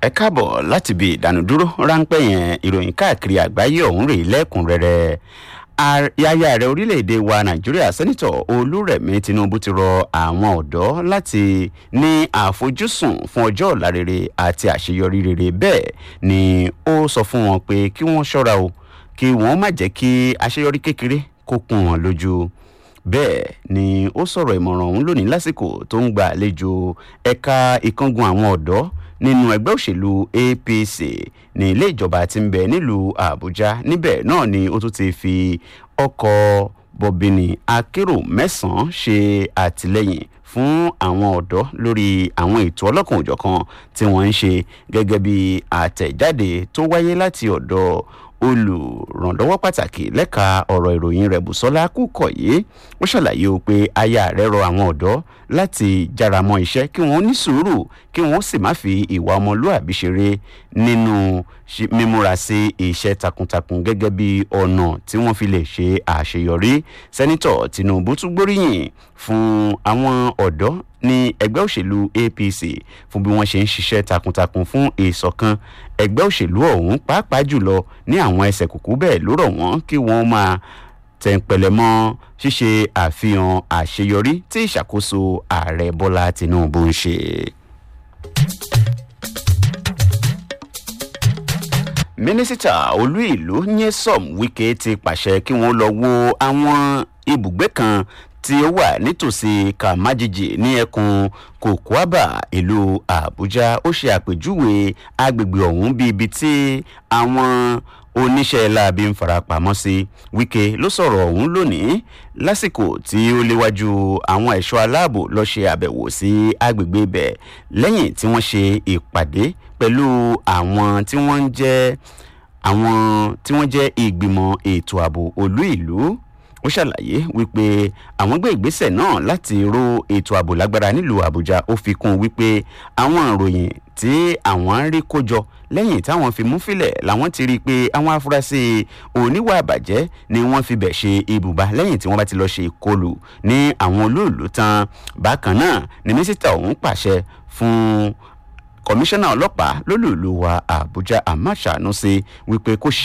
ẹ káàbọ̀ láti ibi ìdánudúró ráńpẹ́ yẹn ìròyìn káàkiri àgbáyé ọ̀hún rèé lẹ́kùnrẹ́rẹ́ yáyà ààrẹ orílẹ̀-èdè wa nàìjíríà sẹ́nitọ̀ olúrẹ̀mí tinubu ti rọ àwọn ọ̀dọ́ láti ní àfojúsùn fún ọjọ́ ọ̀la rere àti àṣeyọrí rere bẹ́ẹ̀ ni ó sọ fún wọn pé kí wọ́n ṣọ́ra o kí wọ́n má jẹ́ kí àṣeyọrí kékeré kó kún wọn lójú bẹ́ẹ̀ ni ó sọ̀rọ̀ ìmọ̀ràn ọ̀hún lónìí lásìkò tó ń gba àlejò ẹ̀ka ìkángun àwọn ọ̀dọ́ nínú ẹgbẹ́ òṣèlú apc ní ilé ìjọba tí ń bẹ nílùú àbújá níbẹ̀ náà ni ó tún ti fi ọkọ̀ bọ̀bìnì akérò mẹ́sàn-án ṣe àtìlẹ́yìn fún àwọn ọ̀dọ́ lórí àwọn ètò ọlọ́kan òjọ̀kan tí wọ́n ń ṣe gẹ́gẹ́ bí àtẹ̀jáde tó wáyé láti ọ̀dọ̀ olùrànlọ́wọ́ pàtàkì lẹ́ka ọ̀rọ̀ ìròyìn rẹ̀ bùsọ́lá kúkọ̀yé ó ṣàlàyé o pé aya rẹ̀ rọ àwọn ọ̀dọ́ láti jára mọ́ iṣẹ́ kí wọ́n ní sùúrù kí wọ́n sì má fi ìwà ọmọlúàbí ṣeré nínú mímúra sí iṣẹ́ takuntakun gẹ́gẹ́ bí ọ̀nà tí wọ́n fi lè ṣe àṣeyọrí sẹ́nitọ̀ tinubu tún gbóríyìn fún àwọn ọ̀dọ́ ní ẹgbẹ́ òṣèlú apc fún bí wọ́n ṣe ń ṣiṣẹ́ takuntakun fún ìṣọ̀kan ẹgbẹ́ òṣèlú ọ̀hún pàápàá jùlọ ní àwọn ẹsẹ̀ kùkú bẹ́ẹ̀ ló rọ̀ wọ́n kí wọ́n máa tẹ̀ǹpẹ̀lẹ̀ mọ́ ṣíṣe àfihàn àṣeyọrí tí ìṣàkóso ààrẹ bọ́lá tinubu ń ṣe. mínísítà olú ìlú nyesom wike ti pàṣẹ kí wọ́n lọ wo àwọn ibùgbé kan tí ó wà nítòsí kàmájìjì ní ẹkùn kòkóàbà ìlú àbújá ó ṣe àpèjúwe agbègbè ọ̀hún bíi ibi tí àwọn oníṣẹ́ láabi ń farapamọ́ sí wike ló sọ̀rọ̀ ọ̀hún lónìí lásìkò tí ó léwájú àwọn ẹ̀ṣọ́ aláàbò lọ́ọ́ ṣe àbẹ̀wò sí agbègbè ibẹ̀ lẹ́yìn tí wọ́n ṣe ìpàdé pẹ̀lú àwọn tí wọ́n ń jẹ́ àwọn tí wọ́n jẹ́ ìgbìmọ̀ ètò ààbò olú ìlú ó ṣàlàyé wípé àwọn gbé ìgbésẹ̀ náà láti ró ètò ààbò lágbára nílùú àbújá ó fi kún wípé àwọn ìròyìn tí àwọn ń rí kójọ lẹ́yìn táwọn fi mú filẹ̀ làwọn ti rí i pé àwọn afurasí oníwà àbàjẹ́ ni wọ́n fi bẹ̀ ṣe ibùba lẹ́yìn tí wọ́n bá ti lọ́ọ́ ṣe ìkọlù ní àwọn olóòlù tán bákan náà ni mínísítà ọ̀hún pàṣẹ fún kọmíṣánná ọlọ́pàá lólùlù wa àbújá ahmad sanusi wípé kó ṣe